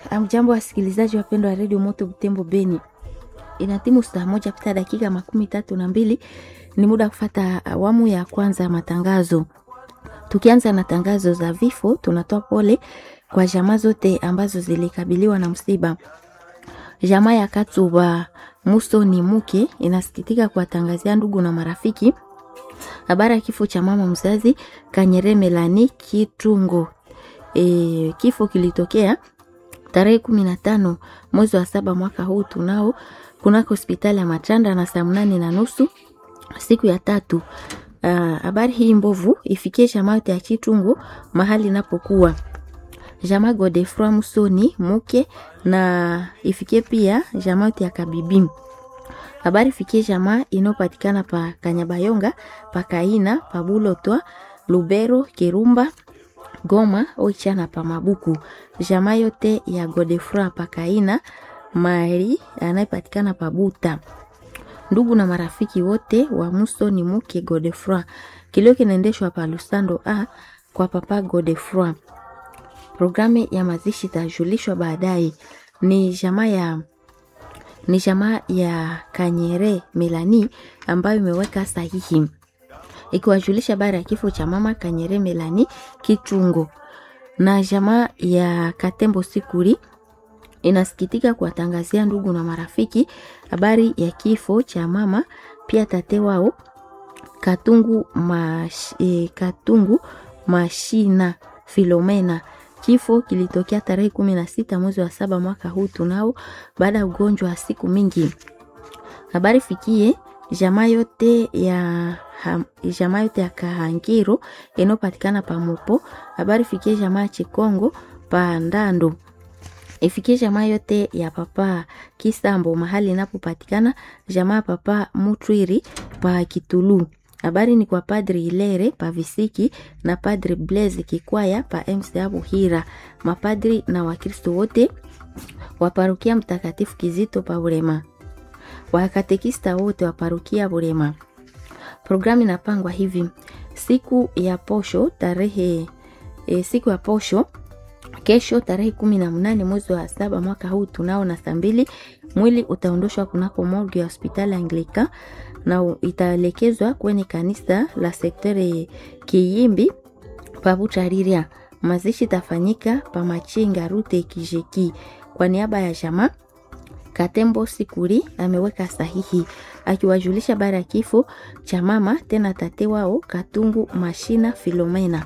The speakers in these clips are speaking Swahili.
Amjambo wasikilizaji wapendwa wa redio Moto Butembo Beni, inatimu saa moja pita dakika makumi tatu na mbili. Ni muda wa kufata awamu ya kwanza ya matangazo. Tukianza na tangazo za vifo, tunatoa pole kwa jamaa zote ambazo zilikabiliwa na msiba. Jamaa ya Katuba Muso ni Muke inasikitika kuwatangazia ndugu na marafiki habari ya kifo cha mama mzazi Kanyere Melani Kitungo. E, kifo kilitokea tarehe kumi na tano mwezi wa saba mwaka huu tunao kunako hospitali ya Machanda na saa mnane na nusu siku ya tatu. Habari hii mbovu ifikie jamaa yote ya Kitungo mahali inapokuwa jamaa Godefroy Musoni Muke na ifikie pia jamaa yote ya Kabibi. Habari fikie jamaa inayopatikana pa Kanyabayonga, pa Kaina, pa Bulotwa, Lubero, Kirumba, Goma, Oicha na pa Mabuku. Jamaa yote ya Godefroy pa Kaina, Mari anayepatikana pa Buta. Ndugu na marafiki wote wa Musoni Muke Godefroy. Kilio kinaendeshwa pa Lusando A kwa papa Godefroy. Programu ya mazishi itajulishwa baadaye. Ni jamaa ya ni jamaa ya Kanyere Melani ambayo imeweka sahihi ikiwajulisha habari ya kifo cha mama Kanyere Melani Kitungo, na jamaa ya Katembo Sikuri inasikitika kuwatangazia ndugu na marafiki habari ya kifo cha mama pia tate wao Katungu, mash, eh, Katungu Mashina Filomena. Kifo kilitokea tarehe kumi na sita mwezi wa saba mwaka huu tunao, baada ya ugonjwa wa siku mingi. Habari fikie jamaa yote ya jamaa yote ya Kahangiro inayopatikana pa Mopo. Habari fikie jamaa ya Chikongo pa Ndando, ifikie jamaa yote ya papa Kisambo mahali inapopatikana jamaa ya papa Mutwiri pa Kitulu. Habari ni kwa Padri Ilere pa Visiki na Padri Blaise Kikwaya pa MCA Buhira, mapadri na Wakristo wote wa parokia Mtakatifu Kizito pa Burema, wakatekista wote wa parokia Burema. Programu inapangwa hivi: siku ya posho tarehe e, siku ya posho kesho tarehe kumi na mnane mwezi wa saba mwaka huu tunao na saa mbili mwili utaondoshwa kunako morgue ya hospitali Anglika na itaelekezwa kwenye kanisa la sektore Kiyimbi pabutariria. Mazishi tafanyika pa Machinga rute Kijeki. Kwa niaba ya jamaa Katembo Sikuri ameweka sahihi akiwajulisha bara ya kifo cha mama tena tate wao Katungu Mashina Filomena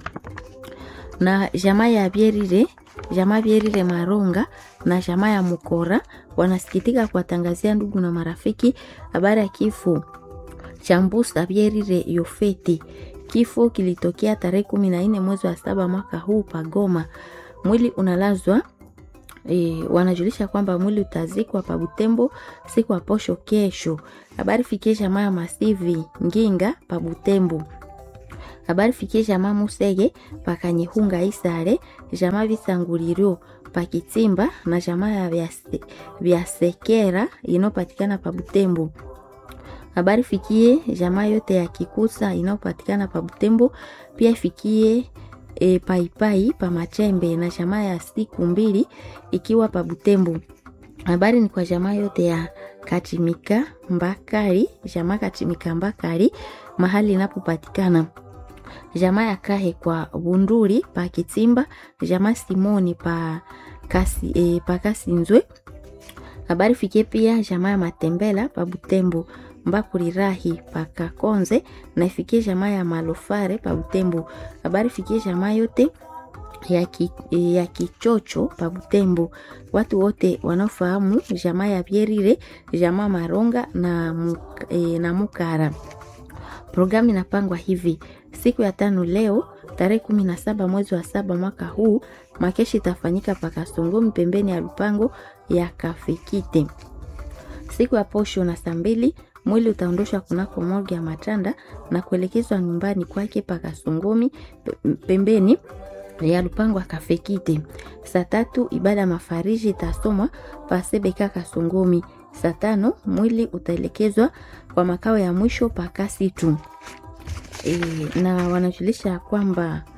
na jamaa ya Bierire jamaa Bierire Maronga na jamaa ya Mukora wanasikitika kuwatangazia ndugu na marafiki habari ya kifo cha Mbusa Bierire Yofeti. Kifo kilitokea tarehe kumi na nne mwezi wa saba mwaka huu Pagoma. Mwili unalazwa e, wanajulisha kwamba mwili utazikwa pa Butembo siku ya posho kesho. Habari fikie jamaa ya Masivi Nginga pa Butembo habari fikie jamaa Musege pakanyehunga isare jamaa Visangulirio pakitimba na jamaa ya Vyasekera inayopatikana pa Butembo. Habari fikie jamaa yote ya Kikusa inayopatikana pa Butembo, pia ifikie e, paipai pa Machembe na jamaa ya siku mbili ikiwa pa Butembo. Habari ni kwa jamaa yote ya Kachimika Mbakari, jamaa Kachimika Mbakari mahali inapopatikana jamaa ya Kahe kwa Bunduri pa Kitimba, jamaa Simoni pa kasi, e, pa Kasinzwe. Habari fikie pia jamaa ya Matembela pa Butembo, Mbakurirahi pa Kakonze na ifikie jamaa ya Malofare pa Butembo. Habari fikie jamaa yote ya, ki, ya Kichocho pa Butembo. Watu wote wanaofahamu jamaa ya Pierire, jamaa Maronga na, e, na Mukara. Programu inapangwa hivi siku ya tano leo tarehe kumi na saba mwezi wa saba mwaka huu makeshi itafanyika pakasongomi pembeni ya lupango ya Kafikite. Siku ya posho na saa mbili mwili utaondoshwa kunako morgue ya Matanda na kuelekezwa nyumbani kwake pakasongomi pembeni ya lupango ya Kafikite. Saa tatu ibada ya mafariji itasomwa pasebeka Kasongomi. Saa tano mwili utaelekezwa kwa makao ya mwisho pakasi tu. E, na wanajulisha kwamba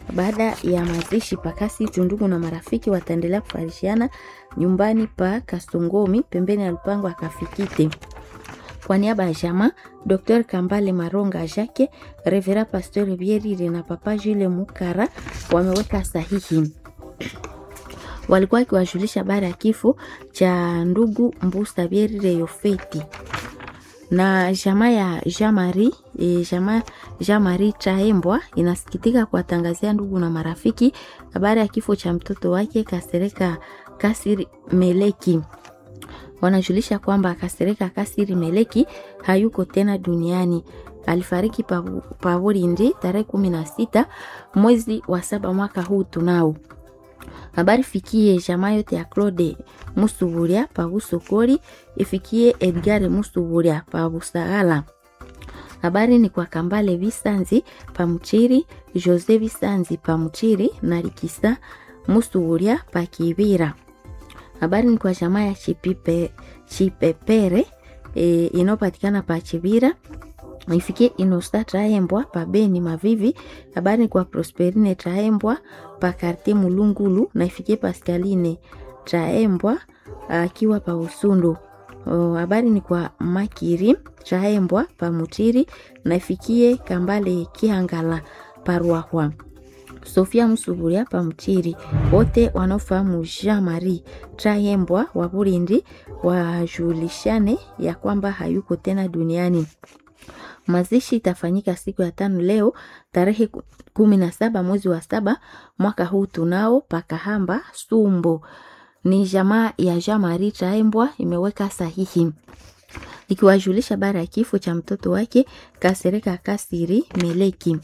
Baada ya mazishi pakasi, tundugu na marafiki wataendelea kufarishiana nyumbani pa Kasongomi pembeni ya lupango akafikite. Kwa niaba ya jama Dr Kambale Maronga Jacques, Revera Pasteur Bierire na Papa Jules Mukara wameweka sahihi walikuwa wakiwajulisha habari ya kifo cha ndugu Mbusa Bierire Yofeti na jamaa ya Jamari e, jamaa Jamari Chaembwa inasikitika kuwatangazia ndugu na marafiki habari ya kifo cha mtoto wake Kasereka Kasiri Meleki. Wanajulisha kwamba Kasereka Kasiri Meleki hayuko tena duniani. Alifariki Pavurindi tarehe kumi na sita mwezi wa saba mwaka huu tunao habari fikie jamaa yote ya Claude Musuburia pa Busokori, ifikie Edgar Musuburia pa Busagala. Habari ni kwa Kambale Bisanzi pa Mchiri, Jose Bisanzi pa Mchiri na Likisa Musuburia pa Kibira. Habari ni kwa jamaa ya Chipipe, Chipepere e, inayopatikana pa Chibira ifikie Inosta Traembwa pa Beni Mavivi. Habari ni kwa Prosperine Traembwa pa Karte Mulungulu na ifikie Pascaline Traembwa akiwa pa Usundu. Habari ni kwa Makiri Traembwa pa Mutiri na ifikie Kambale Kihangala pa Ruahwa. Sofia Musuburia pa Mtiri. Wote wanaofahamu Jean Marie Traembwa wa Burindi wajulishane ya kwamba hayuko tena duniani. Mazishi itafanyika siku ya tano leo tarehe kumi na saba mwezi wa saba mwaka huu tunao Pakahamba Sumbo. Ni jamaa ya Jean Marie Traembwa imeweka sahihi ikiwajulisha habari ya kifo cha mtoto wake Kasereka Kasiri Meleki.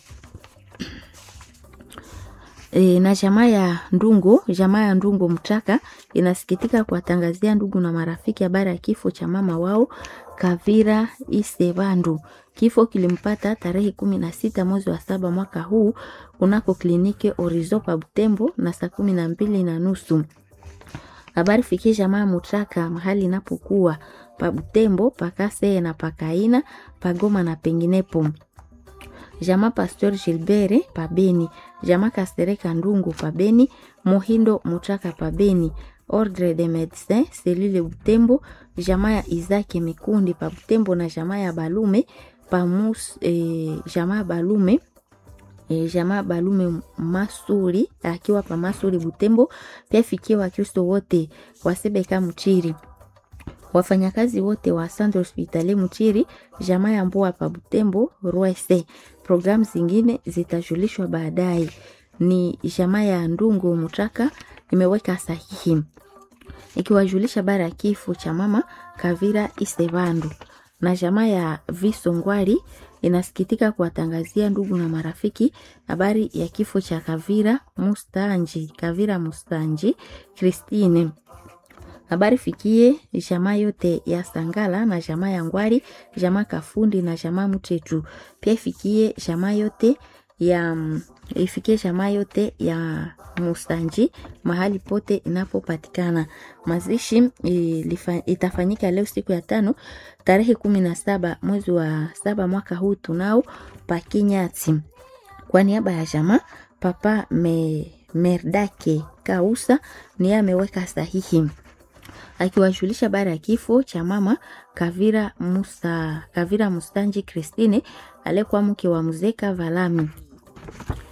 E, na jamaa ya Ndungo, jamaa ya Ndungo Mtaka inasikitika kuwatangazia ndugu na marafiki habari ya kifo cha mama wao Kavira Isebandu. Kifo kilimpata tarehe kumi na sita mwezi wa saba mwaka huu kunako kliniki Orizo pa Butembo na saa kumi na mbili na nusu. Habari fikie jamaa Mutaka mahali inapokuwa pa Butembo, Pakasee na Pakaina, Pagoma na penginepo jamaa Pasteur Gilbert Pabeni, jamaa Kastereka Ndungu Pabeni, Mohindo Mutaka Pabeni, Ordre de Medecins Selile Butembo, jamaa ya Izaki Mikundi pa Butembo na jamaa ya Balume pamus, eh, jamaa Balume E, jamaa Balume Masuri akiwa pa Masuri Butembo, pia fikia Wakristo wote wasebeka Mchiri wafanyakazi wote wa Centre Hospitalier Mchiri, jamaa ya Mboa pa Butembo Rwese. Programu zingine zitajulishwa baadaye. Ni jamaa ya Ndungu Mutaka imeweka sahihi ikiwajulisha habari ya kifo cha mama Kavira Isebandu, na jamaa ya Visongwari inasikitika kuwatangazia ndugu na marafiki habari ya kifo cha Kavira Mustanji, Kavira Mustanji Christine habari fikie jamaa yote ya Sangala na jamaa ya Ngwari, jamaa Kafundi na jamaa Mtetu. Pia ifikie jamaa yote ya ifikie jamaa yote ya Mustanji mahali pote inapopatikana. Mazishi ilifa, itafanyika leo siku ya tano tarehe kumi na saba mwezi wa saba mwaka huu tunao Pakinyati. Kwa niaba ya jamaa Papa me, Merdake Kausa ni ameweka sahihi akiwajulisha habari ya kifo cha mama Kavira Musa, Kavira Mustanji Christine aliyekuwa mke wa Mzeka Valami.